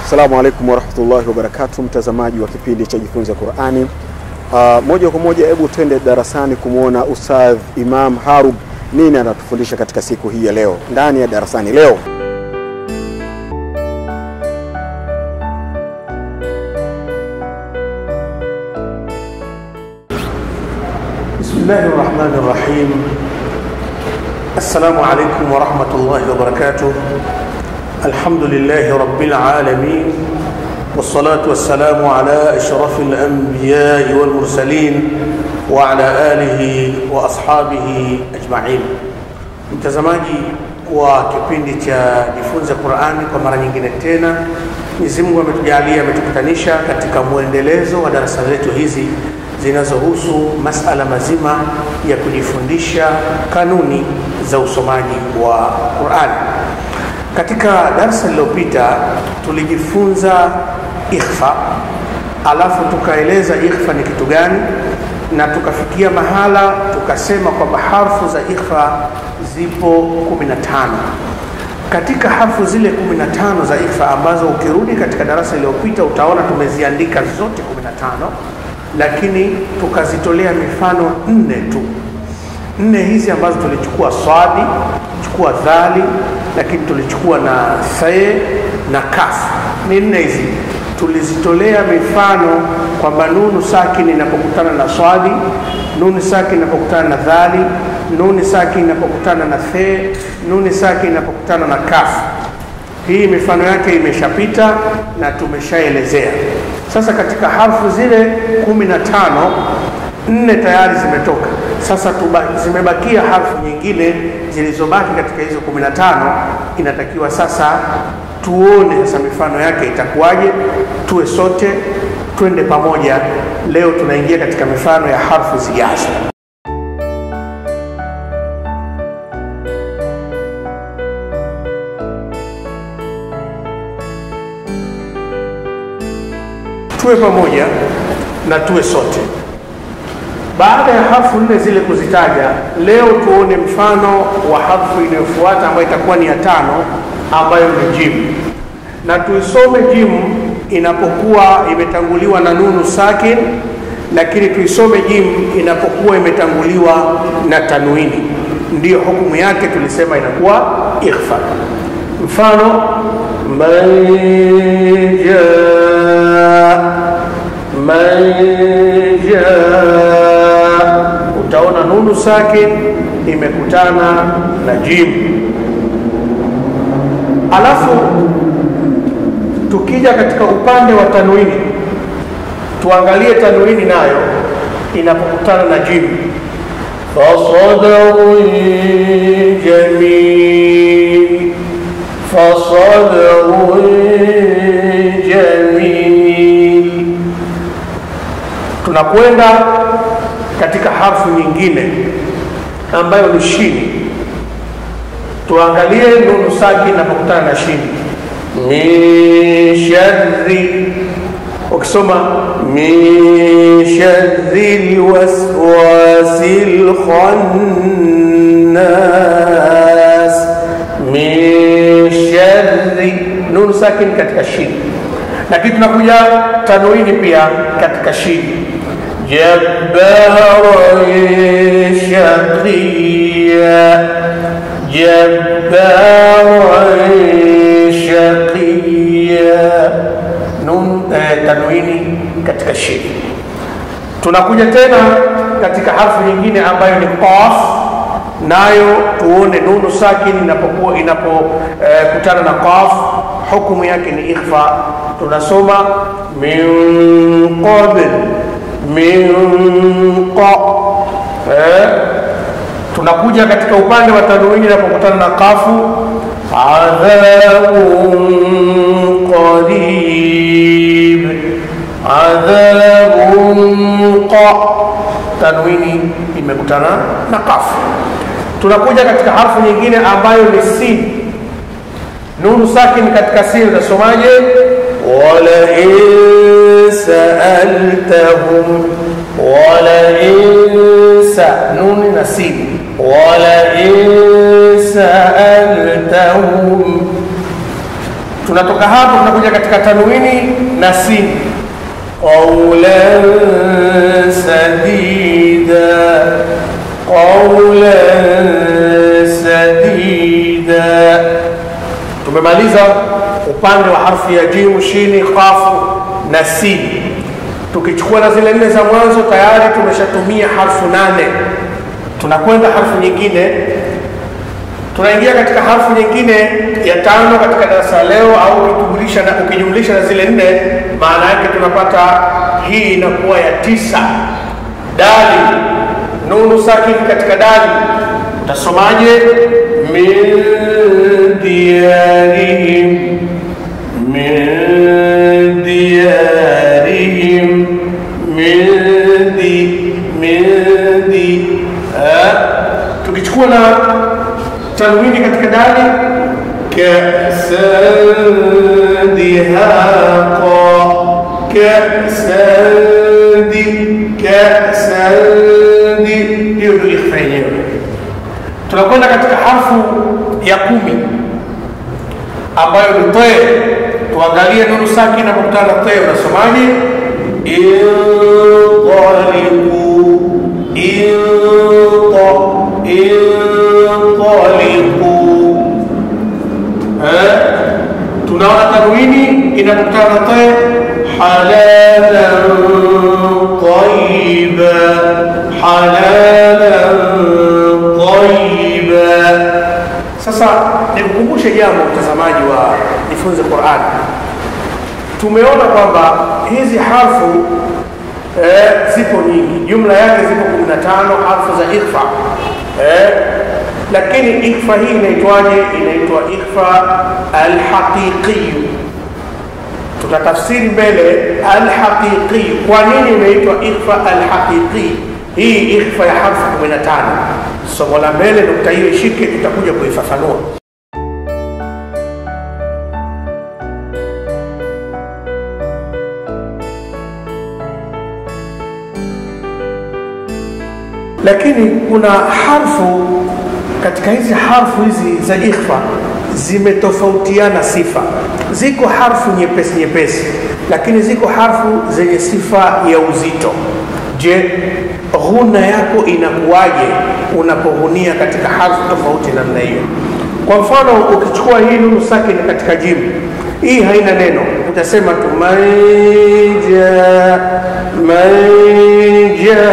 Assalamu alaikum warahmatullahi wabarakatuh, mtazamaji wa kipindi cha Jifunze Qurani. Uh, moja kwa moja, hebu twende darasani kumwona Ustadh Imam Harub nini anatufundisha katika siku hii ya leo ndani ya darasani leo. بسم الله الرحمن الرحيم السلام عليكم ورحمة الله وبركاته الحمد لله رب العالمين والصلاة والسلام على أشرف الأنبياء والمرسلين وعلى آله وأصحابه أجمعين mtazamaji wa kipindi cha jifunze Qurani kwa mara nyingine tena, Mwenyezi Mungu ametujalia ametukutanisha katika mwendelezo wa darasa letu hizi zinazohusu masala mazima ya kujifundisha kanuni za usomaji wa Qurani. Katika darasa lililopita tulijifunza ikhfa, alafu tukaeleza ikhfa ni kitu gani, na tukafikia mahala tukasema kwamba harfu za ikhfa zipo 15. Katika harfu zile 15 za ikhfa ambazo ukirudi katika darasa lililopita utaona tumeziandika zote 15 lakini tukazitolea mifano nne tu. Nne hizi ambazo tulichukua swadi, chukua dhali, lakini tulichukua na thae na kaf. Ni nne hizi tulizitolea mifano kwamba nunu sakini inapokutana na swadi, nuni sakini inapokutana na dhali, nuni sakini inapokutana na the, nuni sakini inapokutana na kaf. Hii mifano yake imeshapita na tumeshaelezea. Sasa katika harfu zile kumi na tano nne tayari zimetoka. Sasa tuba, zimebakia harfu nyingine zilizobaki katika hizo kumi na tano. Inatakiwa sasa tuone sasa mifano yake itakuwaje, tuwe sote twende pamoja. Leo tunaingia katika mifano ya harfu zijazo. tuwe pamoja na tuwe sote. Baada ya harfu nne zile kuzitaja, leo tuone mfano wa harfu inayofuata ambayo itakuwa ni ya tano, ambayo ni jimu, na tuisome jimu inapokuwa imetanguliwa na nunu sakin, lakini tuisome jimu inapokuwa imetanguliwa na tanwini. Ndiyo hukumu yake, tulisema inakuwa ikhfa. Mfano man jaa man jaa, utaona nunu sakin imekutana na jim. Alafu tukija katika upande wa tanwini, tuangalie tanwini nayo inapokutana na jim. fasadarun jamil, fasadarun jamil tunakwenda katika harfu nyingine ambayo ni shini. Tuangalie nunu saki inapokutana na shini, min sharri. Ukisoma min sharri lwaswasi lkhannas, min sharri nunu sakin katika shini, lakini tunakuja tanwini pia katika shini جبارا شقيا جبارا شقيا nun eh, tanwini katika shini. Tunakuja tena katika harfu nyingine ambayo ni qaf, nayo tuone nunu sakini inapokuwa inapokutana eh, na qaf, hukumu yake ni ikhfa. Tunasoma min qabl min qa eh, tunakuja katika upande wa tanwini inapokutana na kafu adhabun qarib adhabun qa tanwini imekutana na kafu tunakuja katika harfu nyingine ambayo ni sin nunu sakin katika sin utasomaje walain saaltahum walain sa nuni na sin walain saaltahum tunatoka hapo tunakuja katika tanwini na sin qawlan sadida qawlan sadida tumemaliza upande wa harfu ya jimu shini qafu na sin tukichukua na zile nne za mwanzo tayari tumeshatumia harfu nane tunakwenda harfu nyingine tunaingia katika harfu nyingine ya tano katika darasa leo au ukijumlisha na, ukijumlisha na zile nne maana yake tunapata hii inakuwa ya tisa dali nunu sakin katika dali utasomaje min diyarihim min diyarihim min di min di eh? tukichukua na tanwini katika dali kasan dihaqa kasan di kasan di hiyo ndio ikhfa yenyewe tunakwenda katika harfu ya kumi ambayo ni te tuangalie nunu saki inapokutana na te unasomaje inqalibu inqa inqalibu eh tunaona tanwini inapokutana na te halalan tayyiba halalan tayyiba sasa nikukumbushe jambo mtazamaji wa jifunze Qur'an tumeona kwamba hizi harfu eh, zipo nyingi jumla yake zipo 15 harfu za ikhfa eh, lakini ikhfa hii inaitwaje inaitwa ikhfa alhaqiqiyu tutatafsiri mbele alhaqiqi kwa nini imeitwa ikhfa alhaqiqi hii ikhfa ya harfu 15 somo la mbele nukta hiyo ishike tutakuja kuifafanua lakini kuna harfu katika hizi harfu hizi za ikhfa zimetofautiana sifa ziko harfu nyepesi nyepesi lakini ziko harfu zenye sifa ya uzito je ghuna yako inakuwaje unapoghunia katika harfu tofauti namna hiyo kwa mfano ukichukua hii nunu sakini katika jimu hii haina neno utasema tu manja manja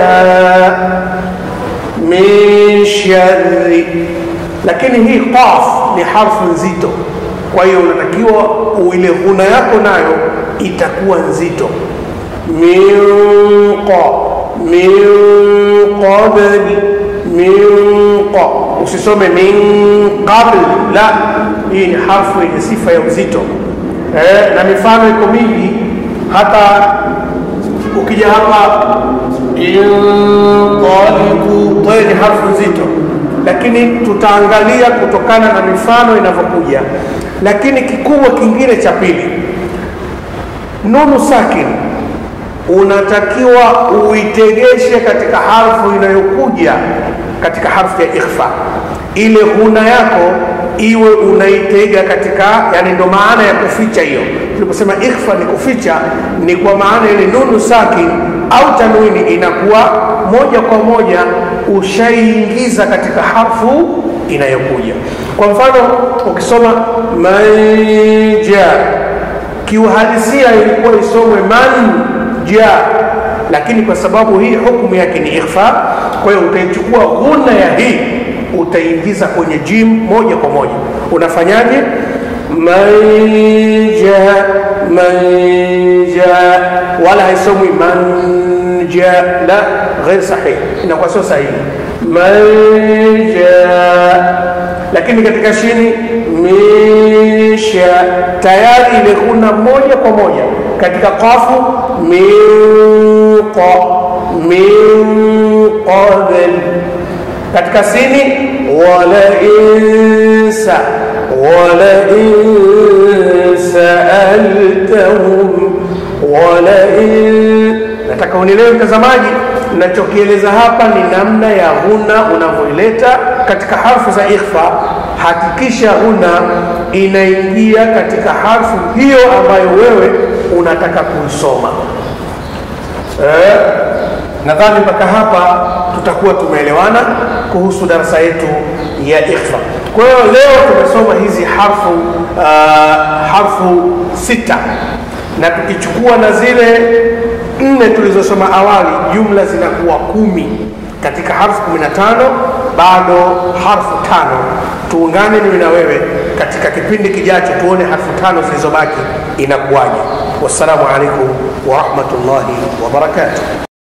min sharri lakini hii qaf ni harfu nzito kwa hiyo unatakiwa ile ghuna yako nayo itakuwa nzito min qa min qabli min qa usisome min qabl la hii ni harfu yenye sifa ya uzito eh, na mifano iko mingi hata ukija hapa inqalibu tayo ni harfu nzito lakini tutaangalia kutokana na mifano inavyokuja lakini kikubwa kingine cha pili nunu sakin unatakiwa uitegeshe katika harfu inayokuja katika harfu ya ikhfa ile huna yako iwe unaitega katika yani ndo maana ya kuficha hiyo tuliposema ikhfa ni kuficha ni kwa maana ile nunu sakin au tanwini inakuwa moja kwa moja ushaiingiza katika harfu inayokuja kwa mfano ukisoma manja kiuhalisia ilikuwa isomwe manja lakini kwa sababu hii hukumu yake ni ikhfa kwa hiyo utaichukua ghuna ya hii utaingiza kwenye jim moja kwa moja unafanyaje manja manja wala haisomwi manja la ghair sahih inakuwa sio sahihi manja lakini katika shini misha tayari ile kuna moja kwa moja katika qafu minqa min qabl katika sini wala insa wala insaaltahum wala in nataka unielewe mtazamaji nachokieleza hapa ni namna ya huna unavyoileta katika harfu za ikhfa hakikisha huna inaingia katika harfu hiyo ambayo wewe unataka kuisoma. Eh, nadhani mpaka hapa tutakuwa tumeelewana kuhusu darasa yetu ya ikhfa. Kwa hiyo leo tumesoma hizi harfu uh, harfu sita na tukichukua na zile nne tulizosoma awali, jumla zinakuwa kumi katika harfu kumi na tano bado harfu tano. Tuungane mimi na wewe katika kipindi kijacho, tuone harfu tano zilizobaki inakuwaje. Wassalamu alaikum warahmatullahi wabarakatuh.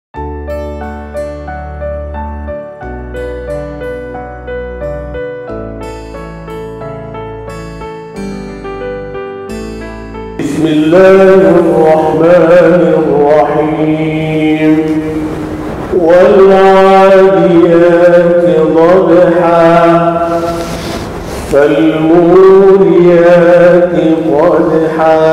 بسم الله الرحمن الرحيم والعاديات ضبحا فالموريات قدحا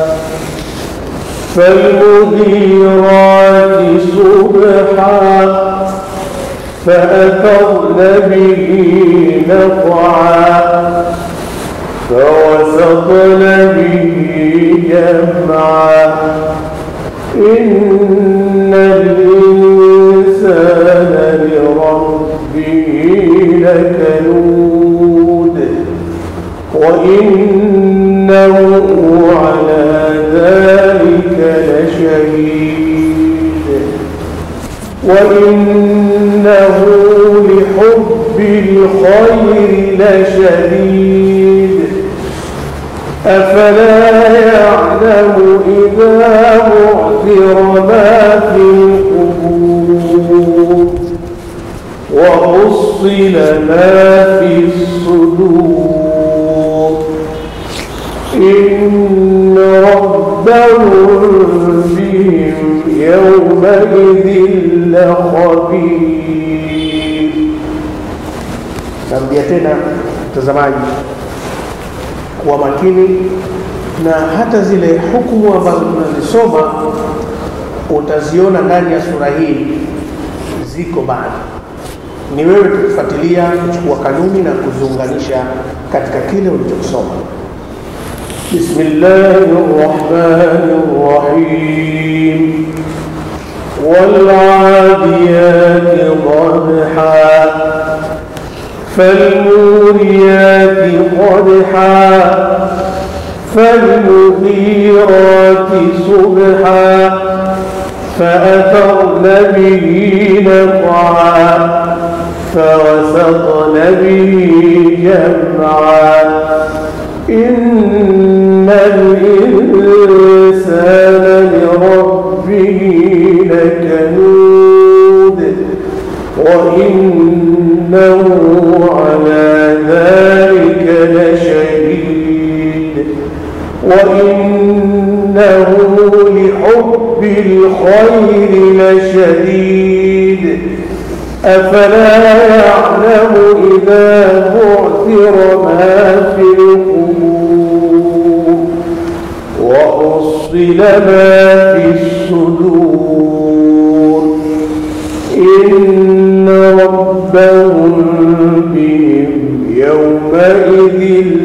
فالمغيرات صبحا فأثرن به نقعا فوسطن به جمعا إن الإنسان لربه لكنود وإنه على ذلك لشهيد وإنه لحب الخير لشديد أفلا يعلم إذا بعثر ما في القبور وحصل ما في الصدور إن ربهم بهم يومئذ لخبير Narudia tena mtazamaji, kuwa makini na hata zile hukumu ambazo tunazisoma utaziona ndani ya sura hii ziko bado. Ni wewe tukufuatilia kuchukua kanuni na kuziunganisha katika kile ulichokisoma. بسم الله الرحمن الرحيم والعاديات ضبحا فالموريات قدحا فالمغيرات صبحا فأثرن به نقعا فوسطن به جمعا إن الإنسان لربه لكنود وإنه على ذلك لشهيد وإنه لحب الخير لشديد أفلا يعلم إذا بعثر ما في القبور وحصل ما في الصدور إن ربهم بهم يومئذ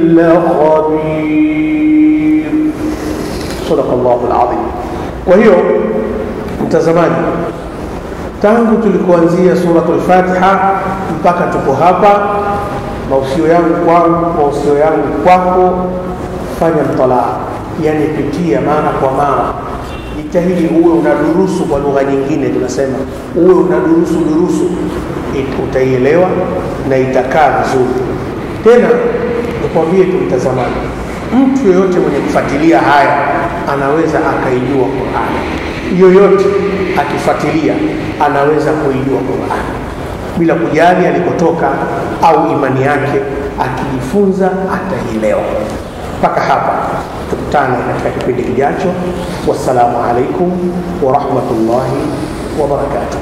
لخبير Sadaka Allahu alazim. Kwa hiyo mtazamaji, tangu tulikuanzia suratul Fatiha mpaka tuko hapa, mausio yangu kwangu, mausio yangu kwako, fanya mtalaa, yani pitia mara kwa mara, jitahidi uwe unadurusu kwa lugha nyingine, tunasema uwe unadurusu durusu, It- utaielewa na itakaa vizuri. Tena nikwambie tu mtazamaji, mtu yoyote mwenye kufuatilia haya anaweza akaijua Qur'ani. Yoyote akifuatilia anaweza kuijua Qur'ani bila kujali alikotoka au imani yake, akijifunza ataielewa. Mpaka hapa, tukutane katika kipindi kijacho. Wassalamu alaikum wa rahmatullahi wa barakatuh.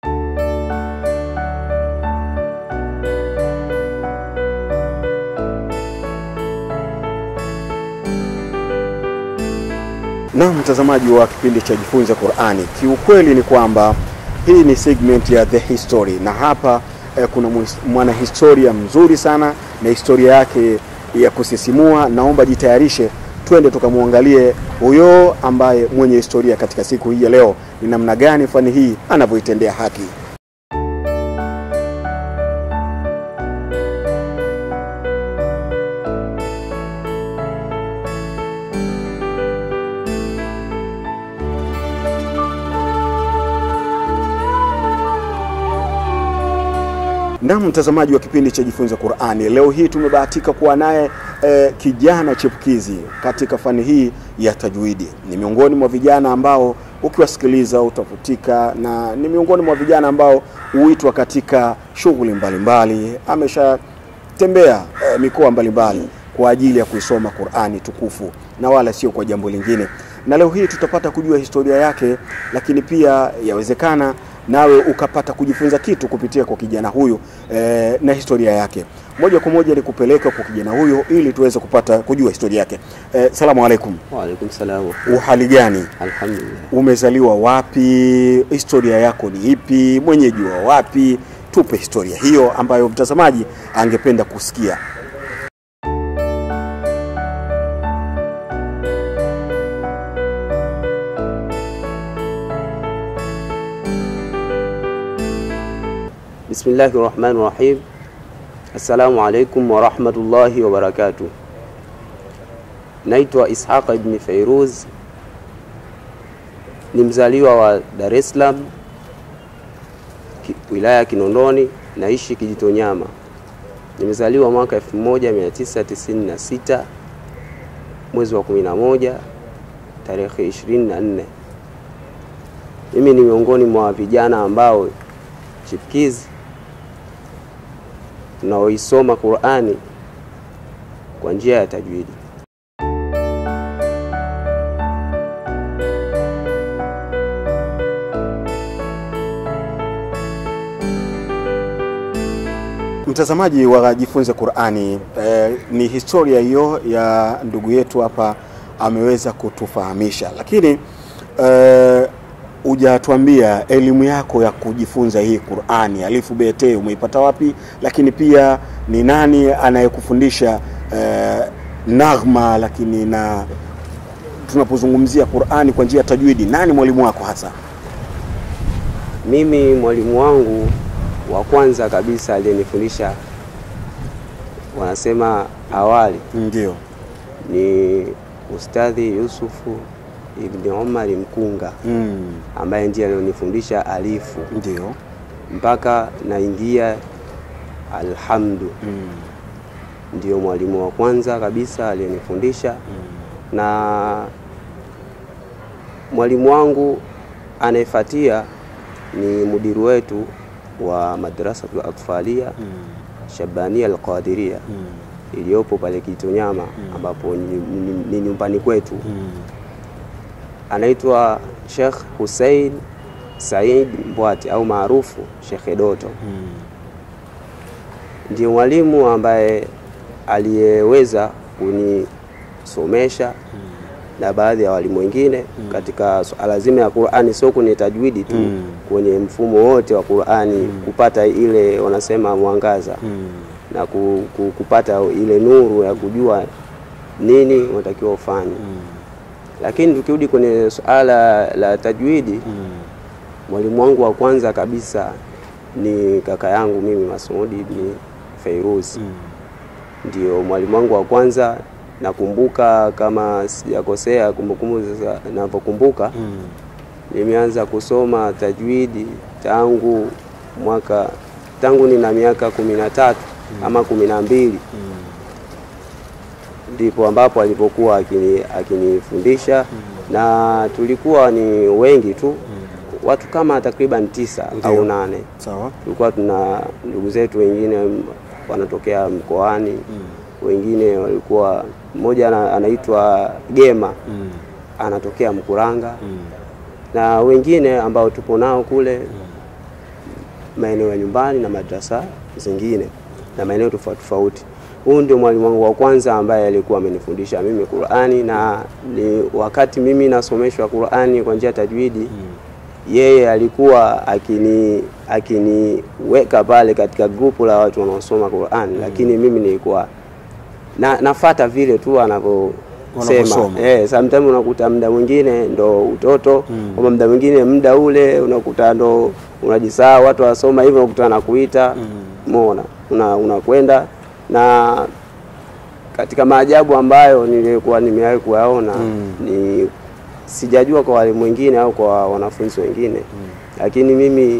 Na mtazamaji wa kipindi cha Jifunze Qur'ani, kiukweli ni kwamba hii ni segment ya The History na hapa eh, kuna mwis- mwanahistoria mzuri sana na historia yake ya kusisimua. Naomba jitayarishe, twende tukamwangalie huyo ambaye mwenye historia katika siku hii ya leo, ni namna gani fani hii anavyoitendea haki. Na mtazamaji wa kipindi cha Jifunze Qur'ani, leo hii tumebahatika kuwa naye eh, kijana chipukizi katika fani hii ya tajwidi. Ni miongoni mwa vijana ambao ukiwasikiliza utavutika, na ni miongoni mwa vijana ambao huitwa katika shughuli mbalimbali. Ameshatembea eh, mikoa mbalimbali kwa ajili ya kuisoma Qur'ani tukufu na wala sio kwa jambo lingine. Na leo hii tutapata kujua historia yake, lakini pia yawezekana nawe ukapata kujifunza kitu kupitia kwa kijana huyu eh, na historia yake. Moja kwa moja ni kupeleka kwa kijana huyu ili tuweze kupata kujua historia yake. Eh, salamu alaikum. Waalaikum salam. Uhali gani? Alhamdulillah. Umezaliwa wapi? Historia yako ni ipi? Mwenyeji wa wapi? Tupe historia hiyo ambayo mtazamaji angependa kusikia. Bismillahi rahmani rahim. Assalamu alaikum warahmatullahi wabarakatuh. Naitwa Ishaqa ibni Fairuz, ni mzaliwa wa Dar es Salaam, ki- wilaya ya Kinondoni, naishi Kijitonyama. Nimezaliwa mwaka 1996 mwezi wa 11 tarehe 24. Mimi ni miongoni mwa vijana ambao chipukizi tunaoisoma Qur'ani kwa njia ya tajwidi. Mtazamaji wa Jifunze Qur'ani, eh, ni historia hiyo ya ndugu yetu hapa ameweza kutufahamisha, lakini eh, hujatuambia elimu yako ya kujifunza hii Qur'ani alifu bete umeipata wapi, lakini pia ni nani anayekufundisha eh, naghma, lakini na tunapozungumzia Qur'ani kwa njia ya tajwidi, nani mwalimu wako hasa? Mimi mwalimu wangu wa kwanza kabisa aliyenifundisha wanasema awali Ndio. ni Ustadhi Yusufu Ibni Omari Mkunga Mm, ambaye ndiye alionifundisha alifu ndio. mpaka naingia alhamdu. Mm, Ndiyo mwalimu wa kwanza kabisa aliyenifundisha na mwalimu wangu anayefuatia ni mudiru wetu wa madrasatul atfalia mm, Shabania Alqadiria mm, iliyopo pale Kitonyama ambapo ni, ni, ni nyumbani kwetu. mm. Anaitwa Sheikh Hussein Said Mbwati au maarufu Sheikh Doto. Mm. Ndiyo mwalimu ambaye aliyeweza kunisomesha na baadhi ya walimu wengine katika swala zima ya Qur'ani, sio kwenye tajwidi tu, Mm. kwenye mfumo wote wa Qur'ani kupata ile wanasema mwangaza Mm. na ku, ku, kupata ile nuru ya kujua nini unatakiwa ufanye. Lakini tukirudi kwenye suala la tajwidi, Mm. mwalimu wangu wa kwanza kabisa ni kaka yangu mimi Masudi ibn Fairuz, Mm. ndio mwalimu wangu wa kwanza. Nakumbuka kama sijakosea, kumbukumbu sasa ninavyokumbuka, Mm. nimeanza kusoma tajwidi tangu mwaka tangu nina miaka kumi na tatu ama kumi na mbili ndipo ambapo alipokuwa akini- akinifundisha na tulikuwa ni wengi tu watu kama takriban tisa Ndio. au nane Sawa. tulikuwa tuna ndugu zetu wengine wanatokea mkoani wengine walikuwa mmoja ana- anaitwa Gema Mm. anatokea Mkuranga Mm. na wengine ambao tupo nao kule maeneo ya nyumbani na madrasa zingine na maeneo tofauti tofauti. Huyu ndio mwalimu wangu wa kwanza ambaye alikuwa amenifundisha mimi Qur'ani, na ni wakati mimi nasomeshwa Qur'ani kwa njia ya tajwidi yeye alikuwa akini akiniweka pale katika grupu la watu wanaosoma Qur'ani, lakini mimi nilikuwa na nafata vile tu anavyosema Wanavyosoma. eh, sometimes unakuta muda mwingine ndo utoto mm. muda mwingine muda ule unakuta ndo unajisaa watu wasoma hivyo unakuta anakuita umeona una unakwenda na katika maajabu ambayo nilikuwa nimewahi kuyaona Mm. ni sijajua kwa walimu wengine au kwa wanafunzi wengine lakini mimi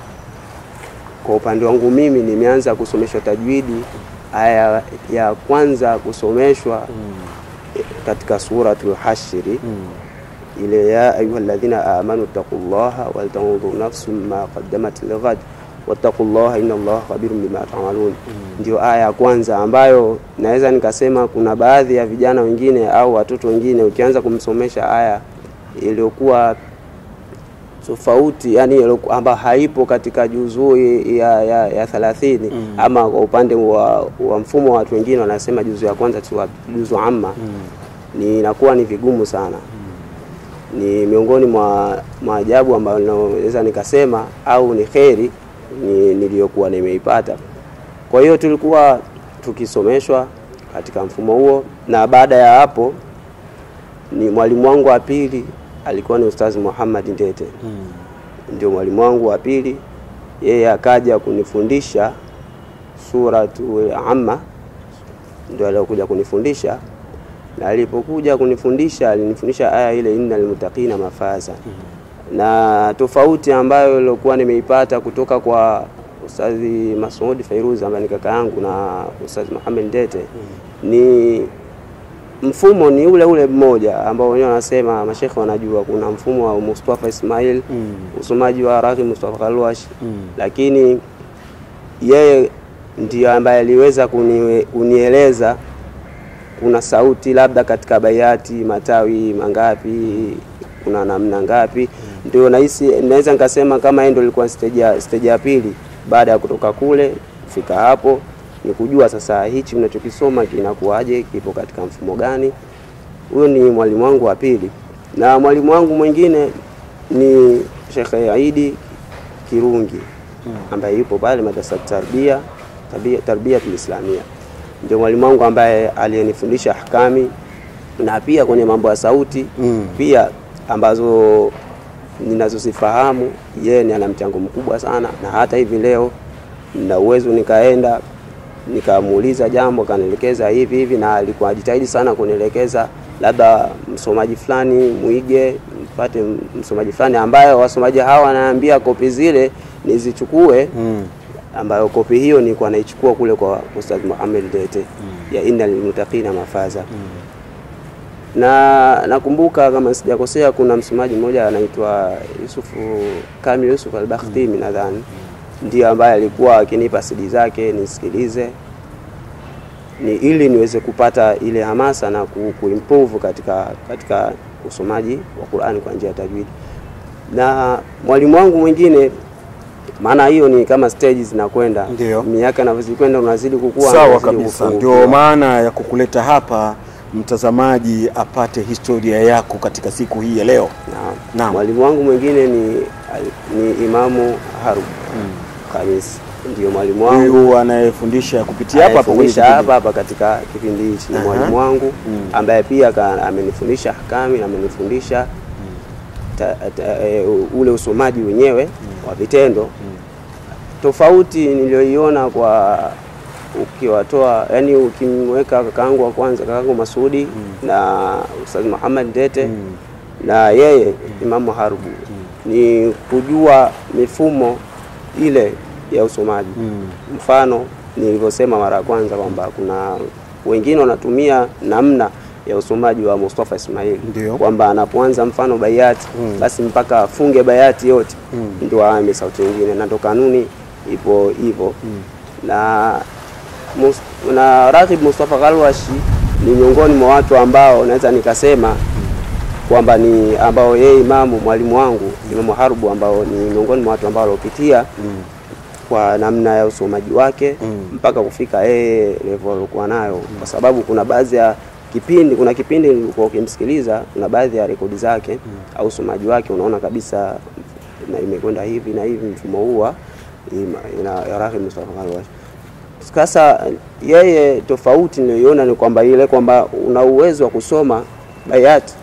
kwa upande wangu mimi nimeanza kusomeshwa tajwidi aya ya kwanza kusomeshwa katika suratul hashri ile ya ayuha alladhina amanu taqullaha waltanzur nafsum ma qaddamat lighad wattaqullaha inna allaha khabirun bima ta'malun ndio aya ya kwanza ambayo naweza nikasema kuna baadhi ya vijana wengine au watoto wengine ukianza kumsomesha aya iliyokuwa tofauti yani iliyoku- ambayo haipo katika juzuu ya, ya, ya thelathini ama kwa upande wa, wa mfumo wa watu wengine wanasema juzuu ya kwanza tu juzuu amma ni inakuwa ni vigumu sana ni miongoni mwa maajabu ambayo naweza nikasema au ni kheri ni, niliyokuwa nimeipata kwa hiyo tulikuwa tukisomeshwa katika mfumo huo na baada ya hapo ni mwalimu wangu wa pili alikuwa ni ustazi Muhammad Ndete ndio mwalimu wangu wa pili yeye akaja kunifundisha suratu amma ndio aliokuja kunifundisha na alipokuja kunifundisha alinifundisha aya ile innal muttaqina mafaza na tofauti ambayo ilikuwa nimeipata kutoka kwa ustadhi Masud Fairuz ambaye ni kaka yangu na ustadhi Muhammad Ndete ni mfumo ni ule ule mmoja ambao wenyewe wanasema mashekhe wanajua kuna mfumo wa Mustafa Ismail Mm. usomaji wa Raghi Mustafa Kalwash Mm. lakini yeye ndiyo ambaye aliweza kuni, kunieleza kuna sauti labda katika bayati matawi mangapi kuna namna ngapi ndio nahisi naweza nikasema kama yeye ndio ilikuwa stage ya stage ya pili baada ya kutoka kule kufika hapo ni kujua sasa hichi mnachokisoma kinakuwaje kipo katika mfumo gani huyo ni mwalimu wangu wa pili na mwalimu wangu mwingine ni Sheikh Aidi Kirungi ambaye yupo pale madrasa tarbia tarbia, tarbia islamia ndio mwalimu wangu ambaye aliyenifundisha ahkami na pia kwenye mambo ya sauti Mm. pia ambazo ninazozifahamu yeye ni ana mchango mkubwa sana na hata hivi leo na uwezo nikaenda nikamuuliza jambo akanielekeza hivi hivi na alikuwa ajitahidi sana kunielekeza labda msomaji fulani muige mpate msomaji fulani ambayo wasomaji hawa wanaambia kopi zile nizichukue Mm. ambayo kopi hiyo nilikuwa naichukua kule kwa Ustadh Muhammad Dete ya innal muttaqina mafaza na nakumbuka kama sijakosea kuna msomaji mmoja anaitwa Yusufu Kamil Yusuf al-Bakhtimi nadhani ndio ambaye alikuwa akinipa CD zake nisikilize ni ili niweze kupata ile hamasa na ku, kuimprove katika katika usomaji wa Qur'ani kwa njia ya tajwidi. Na mwalimu wangu mwingine maana hiyo ni kama stages zinakwenda, Ndio. miaka inavyozikwenda unazidi kukua, Sawa unazidi kabisa, kufungua. ndio maana ya kukuleta hapa mtazamaji apate historia yako katika siku hii ya leo. Naam. Naam. Mwalimu wangu mwingine ni ni Imamu Harub Khamis, ndio mwalimu wangu Huyu anayefundisha kupitia hapa hapa kwenye anayefundisha kipindi. hapa hapa katika kipindi hichi ni Aha. mwalimu wangu Mm. ambaye pia ka- amenifundisha ahkami na amenifundisha ta, ta, e, ule usomaji wenyewe wa vitendo tofauti niliyoiona kwa ukiwatoa yani ukimweka kakaangu wa kwanza kakaangu Masudi na Ustadh Muhammad Dete Mm. na yeye Imamu Harubu ni kujua mifumo ile ya usomaji Mm. mfano nilivyosema mara ya kwanza kwamba kuna wengine wanatumia namna ya usomaji wa Mustafa Ismail Ndio. kwamba anapoanza mfano bayati Mm. basi mpaka afunge bayati yote Mm. ndio aame sauti nyingine, na ndo kanuni ipo hivyo na mus, na Raghib Mustafa Kalwashi ni miongoni mwa watu ambao naweza nikasema kwamba ni ambao yeye imamu mwalimu wangu Imamu Harubu ambao ni miongoni mwa watu ambao waliopitia Mm. kwa namna ya usomaji wake Mm. mpaka kufika yeye level alikuwa nayo, kwa sababu kuna baadhi ya kipindi, kuna kipindi nilikuwa ukimsikiliza, kuna baadhi ya rekodi zake au usomaji wake unaona kabisa na imekwenda hivi na hivi, mfumo huu wa ima- ina- ya Raghib Mustafa Kalwash. Sasa yeye tofauti niliyoiona ni kwamba ile kwamba una uwezo wa kusoma bayati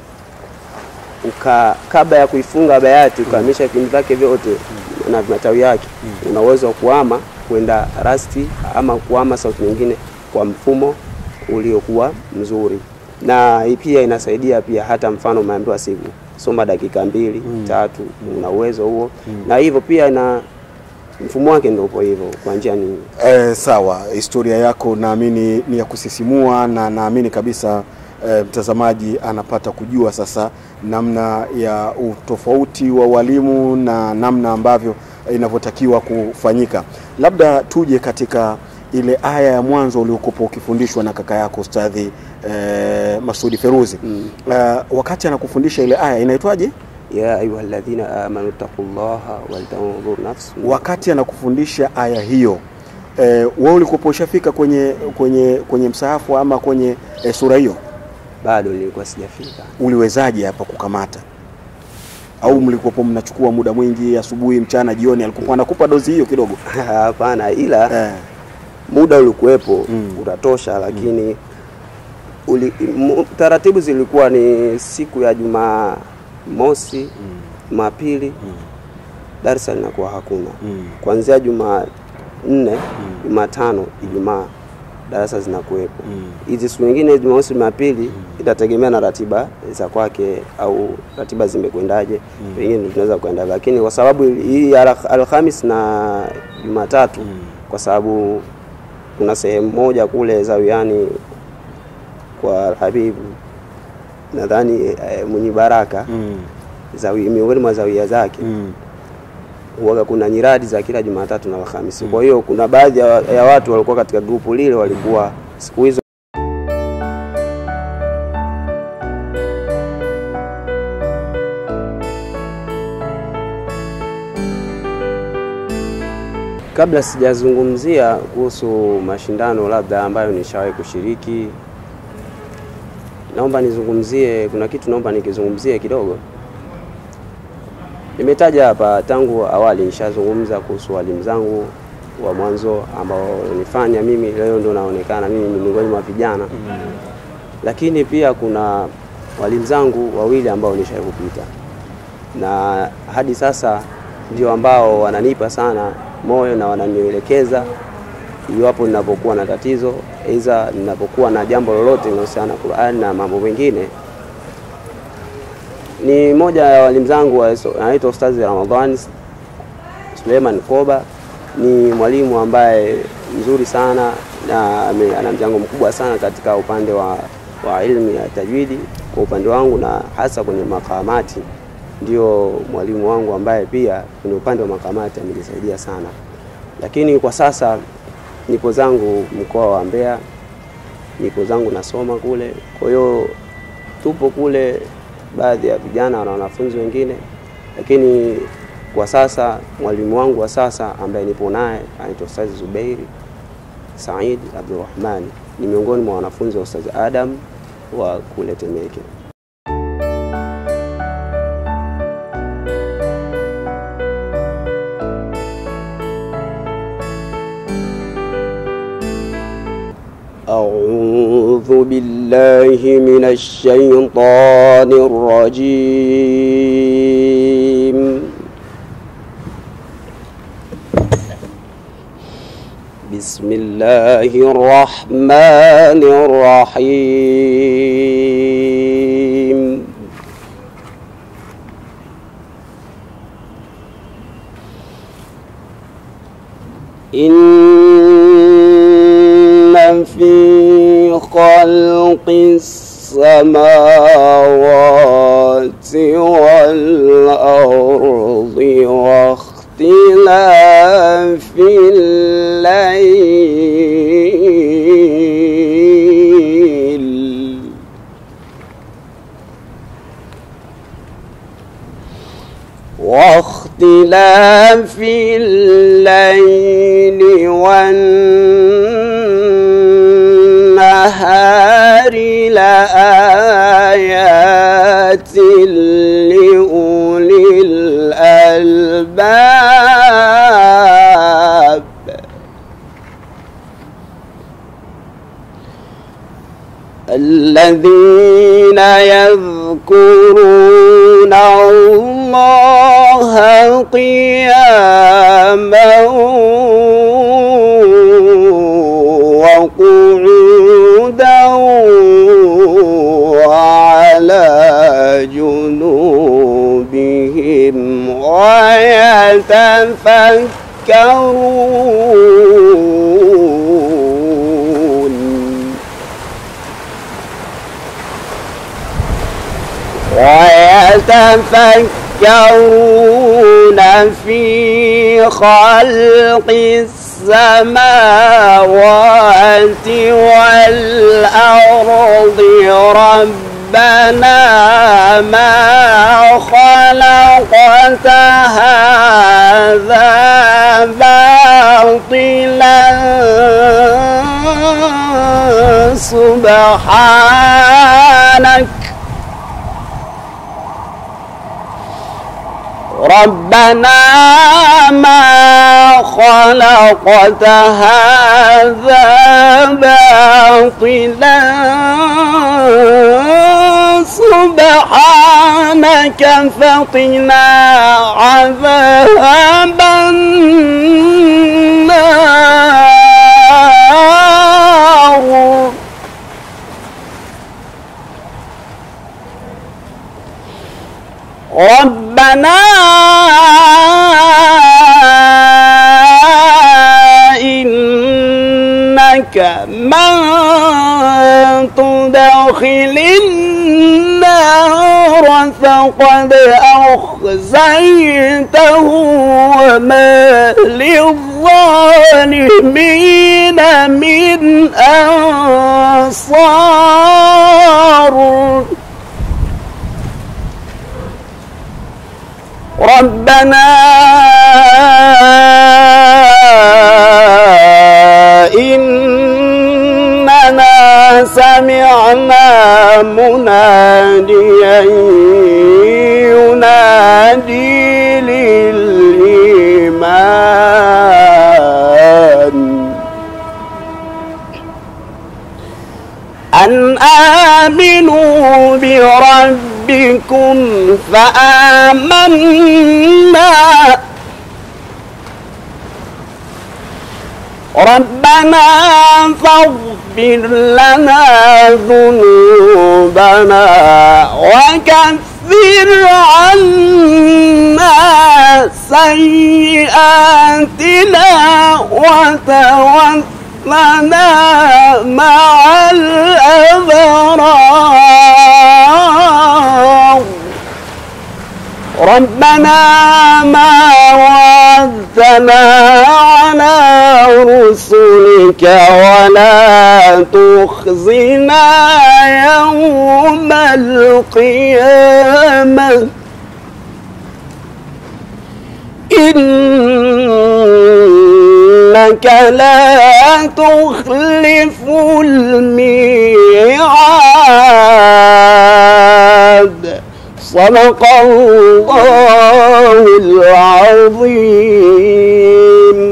uka kabla ya kuifunga bayati ukahamisha vipindi vyake vyote na matawi yake, una uwezo wa kuhama kwenda rasti ama kuhama sauti nyingine kwa mfumo uliokuwa mzuri, na hii pia inasaidia pia, hata mfano umeambiwa siku soma dakika mbili tatu, una uwezo huo, na hivyo pia na mfumo wake ndio upo hivyo kwa njia nyingi. Eh, sawa, historia yako naamini ni ya kusisimua na naamini kabisa eh, mtazamaji anapata kujua sasa namna ya utofauti wa walimu na namna ambavyo inavyotakiwa kufanyika. Labda tuje katika ile aya ya mwanzo uliokuwa ukifundishwa na kaka yako Ustadhi eh, Masudi Feruzi Mm. eh, wakati anakufundisha ile aya inaitwaje? ya ayuha alladhina amanu taqullaha waltanzur nafsun wakati anakufundisha aya hiyo eh, wewe ulikuwa ushafika kwenye kwenye kwenye msahafu ama kwenye eh, sura hiyo bado nilikuwa sijafika. uliwezaje hapa kukamata au mlikuwa mnachukua muda mwingi asubuhi mchana jioni alikuwa anakupa dozi hiyo kidogo Hapana, ila eh, muda ulikuwepo Mm. utatosha, lakini uli, mu, taratibu zilikuwa ni siku ya Jumaa mosi, Jumapili darsa linakuwa hakuna, mm, kuanzia Jumaa nne, Jumatano, Ijumaa darasa zinakuwepo. mm, Hizi siku nyingine Jumamosi, Jumapili itategemea na ratiba za kwake au ratiba zimekwendaje, pengine ndio tunaweza kwenda, lakini kwa sababu hii Al- Alhamis na Jumatatu kwa sababu kuna sehemu moja kule Zawiani kwa Alhabibu nadhani eh, mwenye baraka mm, zawi, miongoni mwa zawia zake mm, huwaga kuna nyiradi za kila Jumatatu na Alhamisi. Kwa hiyo kuna baadhi ya, ya watu walikuwa katika grupu lile walikuwa siku hizo Kabla sijazungumzia kuhusu mashindano labda ambayo nishawahi kushiriki, naomba nizungumzie, kuna kitu naomba nikizungumzie kidogo. Nimetaja hapa tangu awali, nishazungumza kuhusu walimu zangu wa mwanzo ambao nifanya mimi leo ndo naonekana mimi ni miongoni mwa vijana, lakini pia kuna walimu zangu wawili ambao nishawahi kupita na hadi sasa ndio ambao wananipa sana moyo na wananielekeza iwapo ninapokuwa na tatizo, aidha ninapokuwa na jambo lolote linalohusiana na Qur'an na mambo mengine. Ni moja ya walimu zangu wa- anaitwa Ustazi Ramadhani Suleiman Koba. Ni mwalimu ambaye mzuri sana na ame- ana mchango mkubwa sana katika upande wa, wa ilmu ya tajwidi kwa upande wangu na hasa kwenye makamati ndio mwalimu wangu ambaye pia kwenye upande wa makamati amenisaidia sana, lakini kwa sasa nipo zangu mkoa wa Mbeya, nipo zangu nasoma kule. Kwa hiyo tupo kule, baadhi ya vijana na wanafunzi wengine, lakini kwa sasa mwalimu wangu wa sasa ambaye nipo naye anaitwa Ustazi Zubeiri Said Abdurrahmani, ni miongoni mwa wanafunzi wa Ustazi Adam wa kule Temeke. أعوذ بالله من الشيطان الرجيم بسم الله الرحمن الرحيم إن في خلق السماوات والأرض واختلاف الليل واختلاف الليل والنهار لآيات لأولي الألباب الذين يذكرون الله قياما وقعودا وعلى جنوبهم ويتفكرون ويتفكرون في خلق السماوات والأرض ربنا ما خلقت هذا باطلا سبحانك ربنا ما خلقت هذا باطلا سبحانك فقنا عذاب النار ربنا إنك من تدخل النار فقد أخزيته وما للظالمين من أنصار ربنا إننا سمعنا مناديا ينادي للإيمان أن آمنوا بربكم فآمنا ربنا فاغفر لنا ذنوبنا وكفر عنا سيئاتنا وتوفنا مع الأبرار ربنا ما وعدتنا على رسلك ولا تخزنا يوم القيامة إنك لا تخلف الميعاد صدق الله العظيم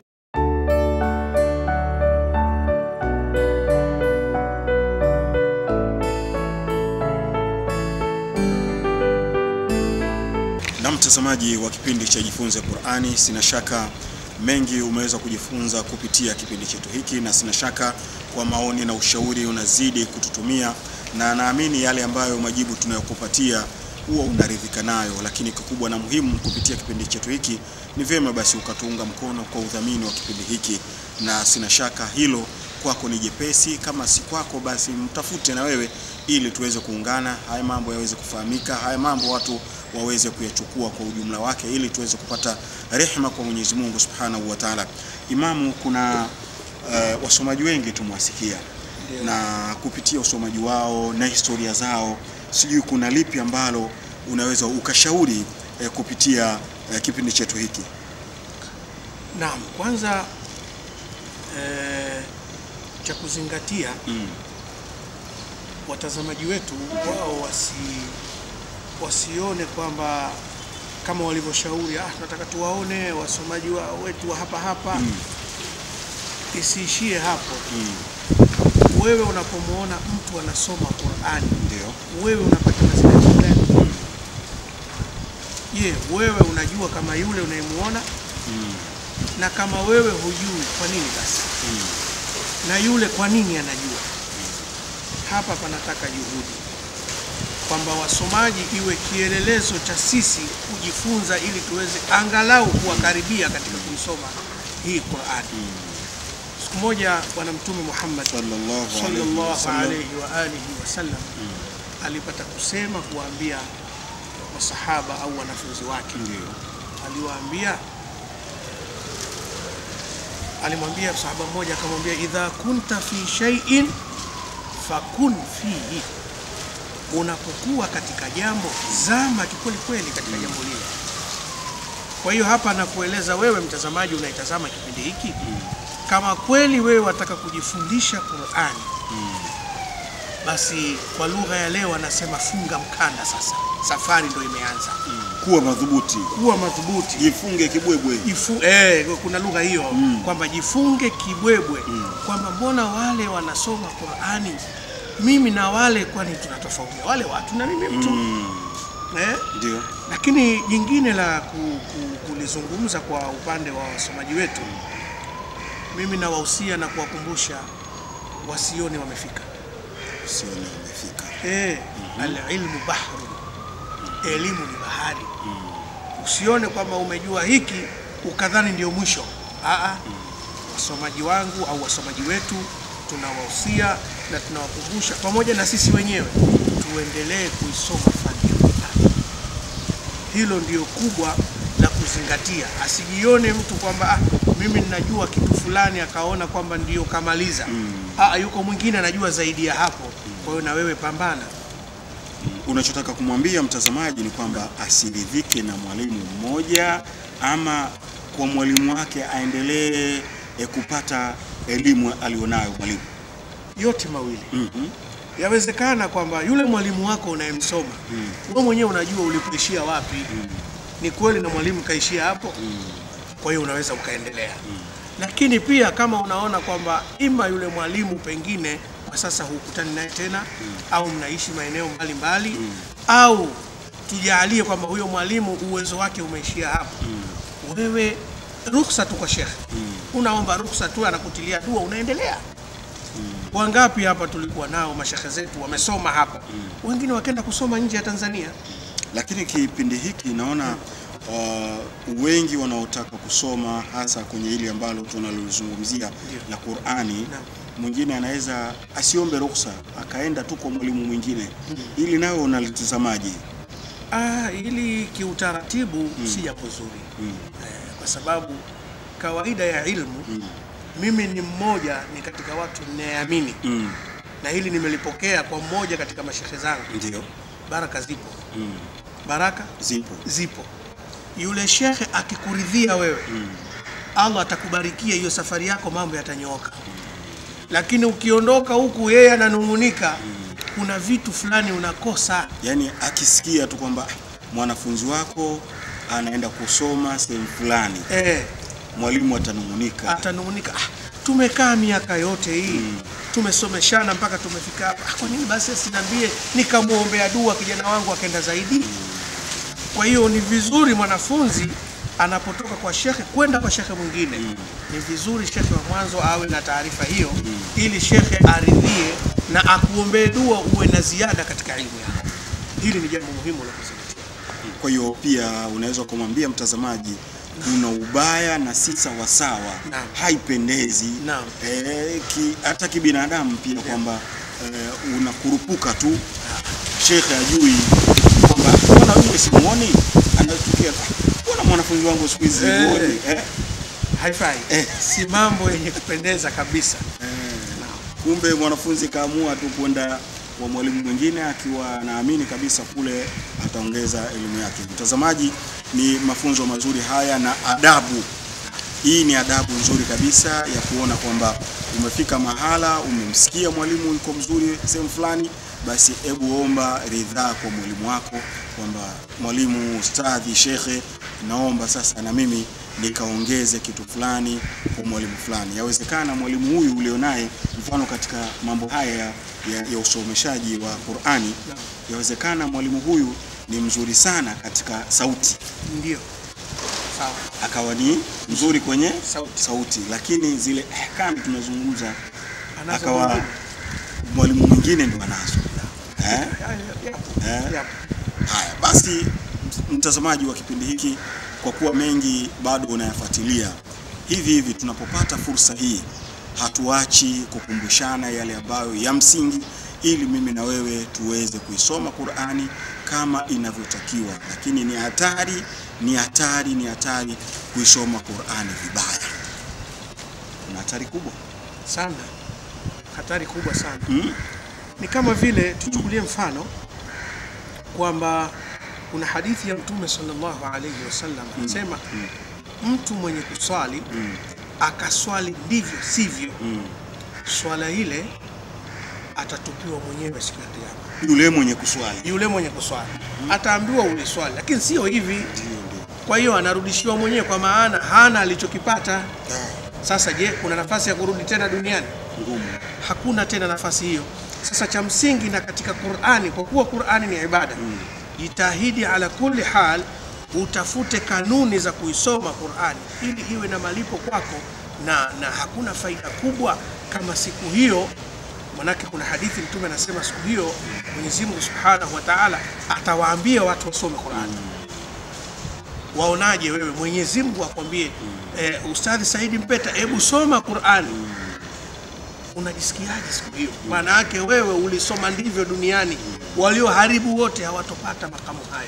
Na mtazamaji wa kipindi cha Jifunze Qur'ani, sina shaka mengi umeweza kujifunza kupitia kipindi chetu hiki, na sina shaka kwa maoni na ushauri unazidi kututumia, na naamini yale ambayo majibu tunayokupatia huwa unaridhika nayo, lakini kikubwa na muhimu kupitia kipindi chetu hiki ni vyema basi ukatuunga mkono kwa udhamini wa kipindi hiki, na sina shaka hilo kwako ni jepesi. Kama si kwako, basi mtafute na wewe ili tuweze kuungana, haya mambo yaweze kufahamika, haya mambo watu waweze kuyachukua kwa ujumla wake, ili tuweze kupata rehema kwa Mwenyezi Mungu Subhanahu wa Ta'ala. Imamu, kuna uh, wasomaji wengi tumewasikia na kupitia usomaji wao na historia zao, sijui kuna lipi ambalo unaweza ukashauri eh, kupitia eh, kipindi chetu hiki? Naam, kwanza eh, cha kuzingatia Mm. watazamaji wetu wao wasi wasione kwamba kama walivyoshauri, ah, tunataka tuwaone wasomaji wa, wetu wa hapa hapa Mm. isiishie hapo. Mm. wewe unapomwona mtu anasoma Qur'ani Ndio. wewe unapata mazingatio gani? Je, wewe unajua kama yule unayemuona? Na kama wewe hujui, kwa nini basi? Na yule kwa nini anajua? Hapa panataka juhudi kwamba wasomaji iwe kielelezo cha sisi kujifunza, ili tuweze angalau kuwakaribia katika kuisoma hii Qur'ani. Siku moja Bwana Mtume Muhammad Sallallahu alayhi sallallahu wasallam. alayhi wa alihi wasallam alipata kusema kuwaambia masahaba au wanafunzi wake, Ndio. aliwaambia alimwambia sahaba mmoja akamwambia, idha kunta fi shay'in fakun fihi, unapokuwa katika jambo zama kikweli kweli katika jambo lile. Kwa hiyo hapa nakueleza wewe mtazamaji unaitazama kipindi hiki, kama kweli wewe wataka kujifundisha Qur'ani, basi kwa lugha ya leo anasema funga mkanda sasa, safari ndo imeanza. Kuwa madhubuti. Kuwa madhubuti Jifunge kibwebwe. Jifu, eh, kuna lugha hiyo kwamba jifunge kibwebwe kwamba mbona wale wanasoma Qur'ani mimi na wale kwani tunatofautia wale watu na mimi mtu eh? Ndio. Lakini jingine la ku, ku, kulizungumza kwa upande wa wasomaji wetu, mimi nawahusia na kuwakumbusha wasione wamefika. Usione umefika. Eh, alilmu bahru, elimu ni bahari. Usione kwamba umejua hiki ukadhani ndio mwisho. Aa, wasomaji wangu au wasomaji wetu tunawahusia na tunawakumbusha pamoja na sisi wenyewe tuendelee kuisoma fani ya Qur'an. Hilo ndio kubwa la kuzingatia, asijione mtu kwamba ah, mimi ninajua kitu fulani akaona kwamba ndio kamaliza. Ah, yuko mwingine anajua zaidi ya hapo. Kwa hiyo na wewe pambana. Unachotaka kumwambia mtazamaji ni kwamba asiridhike na mwalimu mmoja ama kwa mwalimu wake aendelee eh, kupata elimu alionayo mwalimu. yote mawili Mhm. yawezekana kwamba yule mwalimu wako unayemsoma wewe mwenyewe unajua ulipoishia wapi ni kweli na mwalimu kaishia hapo kwa hiyo unaweza ukaendelea lakini pia kama unaona kwamba ima yule mwalimu pengine kwa sasa hukutani naye tena au mnaishi maeneo mbalimbali au tujaalie kwamba huyo mwalimu uwezo wake umeishia hapo wewe ruhusa tu kwa shekhe unaomba ruhusa tu anakutilia dua unaendelea Wangapi hapa tulikuwa nao mashekhe zetu wamesoma hapa, wengine wakenda kusoma nje ya Tanzania. Lakini kipindi hiki naona uh, wengi wanaotaka kusoma hasa kwenye hili ambalo tunalizungumzia la Qur'ani, Naam. mwingine anaweza asiombe ruhusa akaenda tu kwa mwalimu mwingine. Ili nawe unalitazamaje? Ah, ili kiutaratibu si jambo zuri eh, kwa sababu kawaida ya ilmu mimi ni mmoja ni katika watu ninayeamini Mm. na hili nimelipokea kwa mmoja katika mashehe zangu. Ndio. Baraka zipo, Mm. baraka Zipo. zipo. Yule shekhe akikuridhia wewe Allah atakubarikia hiyo safari yako, mambo yatanyooka. Lakini ukiondoka huku yeye ananung'unika, kuna vitu fulani unakosa. Yaani akisikia tu kwamba "Ah, mwanafunzi wako anaenda kusoma sehemu fulani, Eh, mwalimu atanung'unika. atanung'unika, ah, tumekaa miaka yote hii tumesomeshana mpaka tumefika hapa, ah, kwa nini basi asiniambie nikamwombea dua kijana wangu akaenda zaidi? Kwa hiyo ni vizuri mwanafunzi anapotoka kwa shekhe kwenda kwa shekhe mwingine, ni vizuri shekhe wa mwanzo awe na taarifa hiyo, ili shekhe aridhie na akuombee dua uwe na ziada katika elimu yako. Hili ni jambo muhimu la kuzingatia. Kwa hiyo pia unaweza kumwambia mtazamaji kuna ubaya na si sawasawa, Naam. haipendezi Naam. eh, ki, hata kibinadamu pia kwamba eh, unakurupuka tu, shekhe ajui kwamba mbona wewe simuoni, anatukia mbona mwanafunzi wangu siku hizi Eh. simuoni eh, Haifai, Eh. si mambo yenye kupendeza kabisa. kumbe mwanafunzi kaamua tu kwenda kwa mwalimu mwingine akiwa anaamini kabisa kule ataongeza elimu yake. Mtazamaji, ni mafunzo mazuri haya na adabu. Hii ni adabu nzuri kabisa ya kuona kwamba umefika mahala, umemsikia mwalimu yuko mzuri sehemu fulani, basi hebu omba ridhaa kwa mwalimu wako kwamba mwalimu, ustadhi, shekhe, naomba sasa na mimi nikaongeze kitu fulani kwa mwalimu fulani. Yawezekana mwalimu huyu ulionaye, mfano katika mambo haya ya, ya, ya usomeshaji wa Qur'ani, yawezekana mwalimu huyu ni mzuri sana katika sauti Ndio. Sawa. akawa ni mzuri kwenye Sauti. sauti, lakini zile ahkam tunazungumza Anazo akawa mwingine. mwalimu mwingine ndo anazo eh? Haya, yapo. Eh? Yapo. Haya basi, mtazamaji wa kipindi hiki, kwa kuwa mengi bado unayafuatilia, hivi hivi tunapopata fursa hii hatuachi kukumbushana yale ambayo ya msingi, ili mimi na wewe tuweze kuisoma Qur'ani kama inavyotakiwa. Lakini ni hatari, ni hatari, ni hatari kuisoma Qur'ani vibaya. Kuna hatari kubwa Sana. Hatari kubwa sana. mm? Ni kama vile tuchukulie mfano kwamba kuna hadithi ya Mtume sallallahu alayhi wasallam anasema mtu mwenye kuswali akaswali ndivyo sivyo, swala ile atatupiwa mwenyewe siku ya Kiyama. Yule mwenye kuswali Yule mwenye kuswali ataambiwa uliswali, lakini sio hivi. ndio ndio Kwa hiyo anarudishiwa mwenyewe, kwa maana hana alichokipata. Sasa je, kuna nafasi ya kurudi tena duniani? ngumu. hakuna tena nafasi hiyo. Sasa cha msingi na katika Qur'ani, kwa kuwa Qur'ani ni ibada, jitahidi ala kulli hal utafute kanuni za kuisoma Qur'ani ili iwe na malipo kwako, na, na hakuna faida kubwa kama siku hiyo. Manake kuna hadithi Mtume anasema siku hiyo Mwenyezi Mungu Subhanahu wa Ta'ala atawaambia watu wasome Qur'ani. Waonaje wewe? Mwenyezi Mungu akwambie eh, Ustadhi Saidi Mpeta, hebu soma Qur'ani unajisikiaje siku hiyo? Maana yake wewe ulisoma ndivyo duniani, walioharibu wote hawatopata makamu hayo.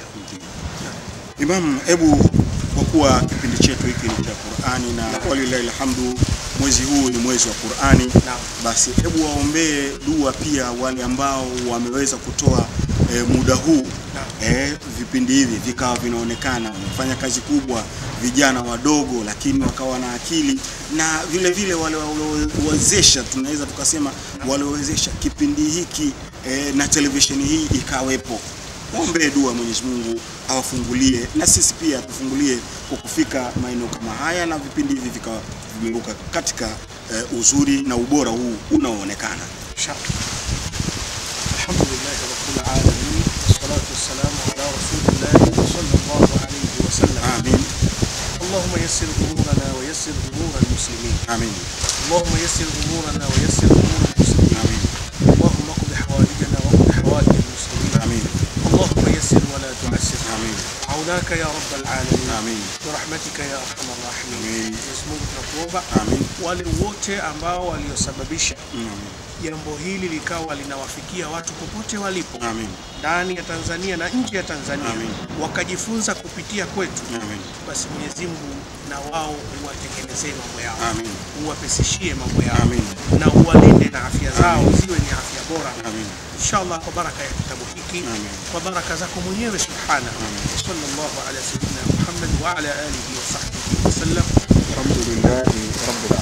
Imam, hebu kwa kuwa kipindi chetu hiki ni cha Qur'ani na walillahi alhamdu, mwezi huu ni mwezi wa Qur'ani, Naam. basi hebu waombee dua pia wale ambao wameweza kutoa e, muda huu e, vipindi hivi vikawa vinaonekana wamefanya kazi kubwa, vijana wadogo, lakini wakawa na akili na vile vile wale waliowezesha, tunaweza tukasema waliowezesha kipindi hiki e, na televisheni hii ikawepo Waombee dua Mwenyezi Mungu awafungulie na sisi pia tufungulie kwa kufika maeneo kama haya na vipindi hivi vikawa vimeruka katika eh, uzuri na ubora huu unaoonekana. Inshallah. Alhamdulillah rabbil alamin wassalatu wassalamu ala rasulillah sallallahu alayhi wa sallam. Amin, Allahumma yassir umurana wa yassir umura almuslimin. amin, Allahumma yassir umurana wa yassir umura almuslimin. amin, اللهم قض حوائجنا وقض حوائج المسلمين. amin, اللهم يسر ولا تعسر. amin, عوناك يا رب العالمين. amin, برحمتك يا ارحم الراحمين. Amin. Mwenyezi Mungu tunakuomba amin, wale wote ambao waliosababisha amin, jambo hili likawa linawafikia watu popote walipo amin, ndani ya Tanzania na nje ya Tanzania Amin. wakajifunza kupitia kwetu, amin, basi Mwenyezi Mungu na wao uwatengenezee mambo yao, amin, uwapesishie mambo yao Amin. na uwalinde na afya zao ziwe ni afya bora amin. inshallah, kwa baraka ya kitabu hiki, Amin. kwa baraka zako mwenyewe subhana. Sallallahu ala sayyidina Muhammad wa ala alihi wa sahbihi wasallam. Alhamdulillahi rabbil